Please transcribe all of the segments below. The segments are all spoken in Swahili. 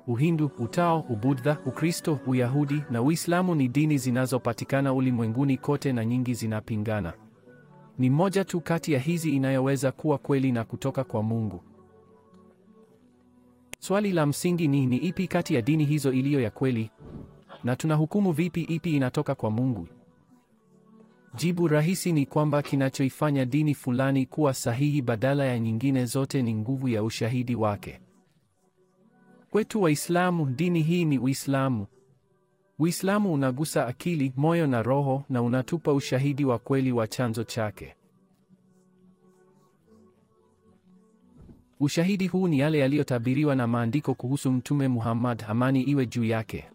Uhindu, Utao, Ubudha, Ukristo, Uyahudi na Uislamu ni dini zinazopatikana ulimwenguni kote na nyingi zinapingana. Ni moja tu kati ya hizi inayoweza kuwa kweli na kutoka kwa Mungu. Swali la msingi ni ni ipi kati ya dini hizo iliyo ya kweli? Na tunahukumu vipi ipi inatoka kwa Mungu? Jibu rahisi ni kwamba kinachoifanya dini fulani kuwa sahihi badala ya nyingine zote ni nguvu ya ushahidi wake. Kwetu Waislamu, dini hii ni Uislamu. Uislamu unagusa akili, moyo na roho na unatupa ushahidi wa kweli wa chanzo chake. Ushahidi huu ni yale yaliyotabiriwa na maandiko kuhusu Mtume Muhammad, amani iwe juu yake,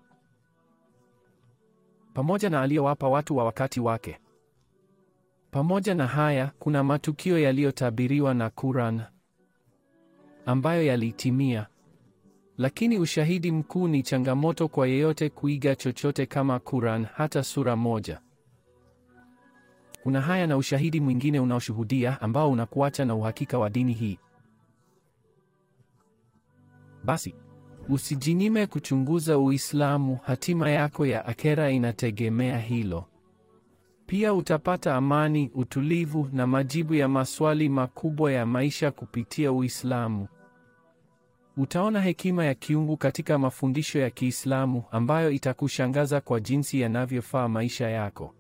pamoja na aliyowapa watu wa wakati wake. Pamoja na haya, kuna matukio yaliyotabiriwa na Quran ambayo yalitimia. Lakini ushahidi mkuu ni changamoto kwa yeyote kuiga chochote kama Quran, hata sura moja. Kuna haya na ushahidi mwingine unaoshuhudia ambao unakuacha na uhakika wa dini hii. Basi usijinyime kuchunguza Uislamu, hatima yako ya akhera inategemea hilo. Pia utapata amani, utulivu na majibu ya maswali makubwa ya maisha kupitia Uislamu. Utaona hekima ya kiungu katika mafundisho ya Kiislamu ambayo itakushangaza kwa jinsi yanavyofaa maisha yako.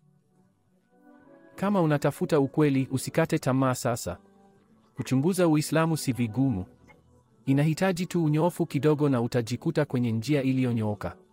Kama unatafuta ukweli, usikate tamaa sasa. Kuchunguza Uislamu si vigumu. Inahitaji tu unyoofu kidogo na utajikuta kwenye njia iliyonyooka.